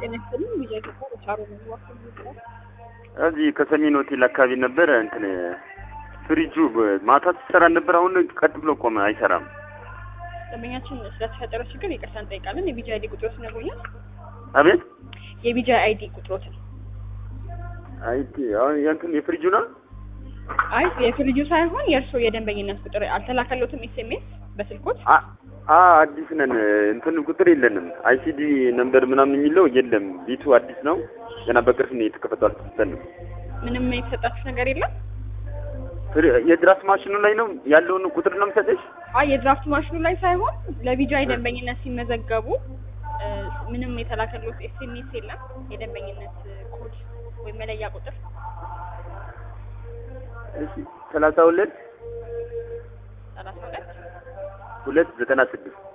ጤና ይስጥልኝ። ቢጃ ኢትዮጵያ በቻሮ ነው ዋክል ይችላል። እዚህ ከሰሜን ሆቴል አካባቢ ነበረ እንትን ፍሪጁ ማታ ሲሰራ ነበር። አሁን ቀጥ ብሎ ቆመ፣ አይሰራም። ደንበኛችን ስለተፈጠረው ችግር ይቅርታ እንጠይቃለን። የቢጃ አይዲ ቁጥሮት ይነግሩኛል? አቤት የቢጃ አይዲ ቁጥሮትን። አይቲ አሁን የእንትን የፍሪጁ ነው። አይ የፍሪጁ ሳይሆን የእርስዎ የደንበኝነት ቁጥር አልተላከለትም? ኤስኤምኤስ በስልኮት? አ አ አዲስ ነን እንትን ቁጥር የለንም። አይሲዲ ነምበር ምናምን የሚለው የለም። ቤቱ አዲስ ነው። ገና በቅርብ ነው የተከፈተው። አልተሰጠንም። ምንም የተሰጣችሁ ነገር የለም? ፍሪ- የድራፍት ማሽኑ ላይ ነው ያለውን ቁጥር ነው የምሰጥሽ። አይ የድራፍት ማሽኑ ላይ ሳይሆን ለቢጃይ ደንበኝነት ሲመዘገቡ እ፣ ምንም የተላከሉት ኤስኤምኤስ የለም። የደንበኝነት ኮድ ወይም መለያ ቁጥር እሺ ሰላሳ ሁለት ሰላሳ ሁለት ሁለት ዘጠና ስድስት